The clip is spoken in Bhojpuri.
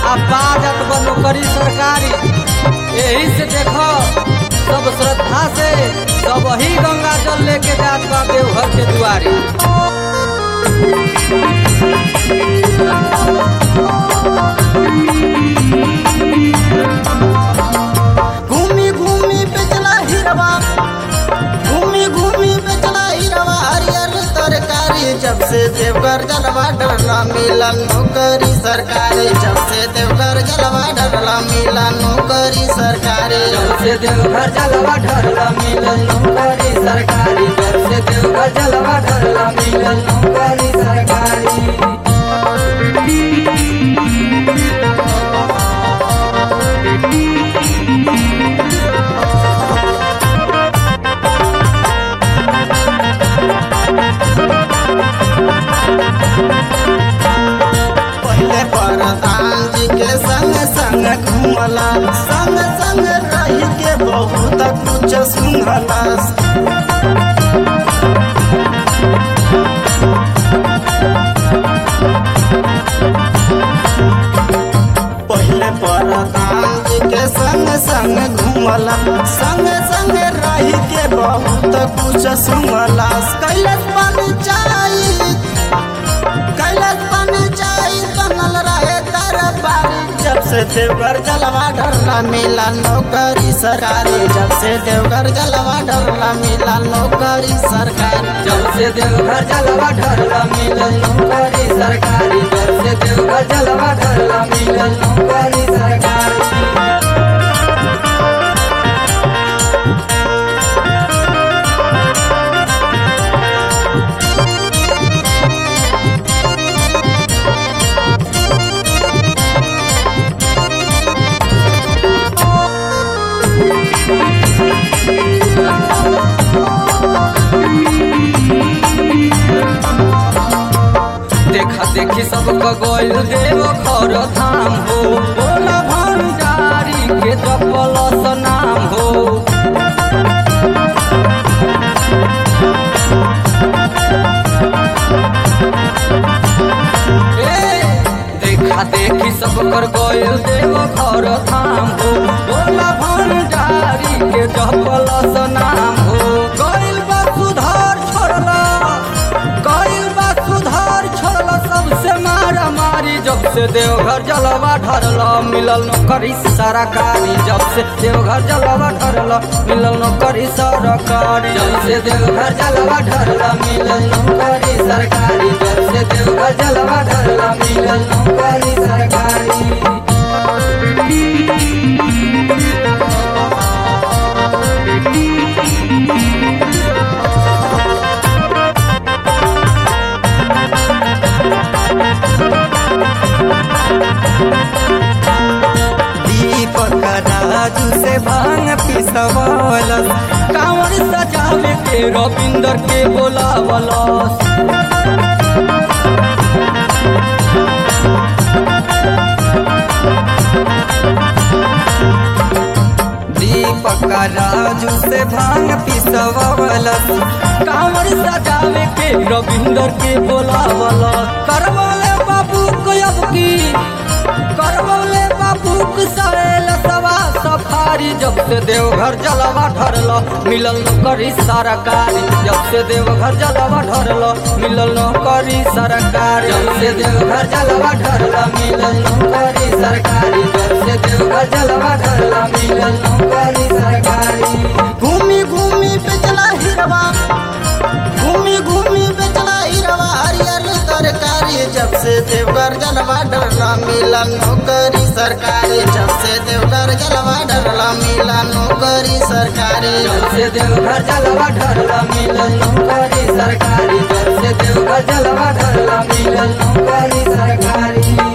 आ बाजत बा नौकरी सरकारी यही से देखो सब श्रद्धा से सब ही गंगा जल लेके जात बा देवघर के दुआरी घूमी घूमी बेचला हिरवा घूमी घूमी बेचला हिरवा हरियर तरकारी जब से देवघर जलवा डरला मिला नौकरी सरकारी जब से देवघर जलवा डरला मिला नौकरी सरकारी जब से देवघर जलवा ढरला मिलल नौकरी सरकारी जब से देवघर जलवा ढरला मिलल नौकरी सरकारी पहले प्रधान जी के संग संग घूमला संग संग रही के बहुत कुछ सुनला पहले प्रधान जी के संग संग घूमला संग संग रही के बहुत कुछ सुनला कैलाश पंचायत कैलाश पंचायत बनल रहे दरबारी जब से देवघर जलवा डरला मिला नौकरी सरकारी जब से देवघर जलवा डरला मिला नौकरी सरकारी जब से देवघर जलवा ढरला मिलल नौकरी सरकारी जब से देवघर जलवा ढरला मिलल नौकरी सरकारी देखा देखी सबको गोल देव घर धाम हो बोला भंडारी के जपल नाम हो ए, देखा देखी सब कर गोयल देव घर धाम हो बोला भंडारी के जपल नाम हो गइल बा सुधार छोड़ला गइल बा सुधार छोड़ला सबसे मारा मारी जब से देवघर जलवा ढरला मिलल नौकरी सरकारी जब से देवघर जलवा ढरला मिलल नौकरी सरकारी जब से देवघर जलवा ढरला मिलल नौकरी सरकारी जब से देवघर जलवा ढरला मिलल नौकरी सरकारी दीपक राजू से भांग पिसवालस कांवर सजावे के रविंदर के बोलावलस दीपक राजू से भांग पिसवालस कांवर सजावे के रविंदर के बोलावलस करवाले बाबू को अब की करवले बाबूक सरेल सवा सफारी जब से देवघर जलवा ढरल मिलल नौकरी सरकारी जब से देवघर जलवा ढरल मिलल नौकरी सरकारी जब से देवघर जलवा ढरल मिलल नौकरी सरकारी जब से देवघर जलवा ढरल मिलल नौकरी सरकारी घूमी घूमी बेचला हिरवा घूमी घूमी बेचला हिरवा हरियर तरकारी जब से देवघर जलवा डरला मिला नौकरी सरकारी जब से देवघर जलवा डरला मिला नौकरी सरकारी जब से देवघर जलवा ढरला मिलल नौकरी सरकारी जब से देवघर जलवा ढरला मिलल नौकरी सरकारी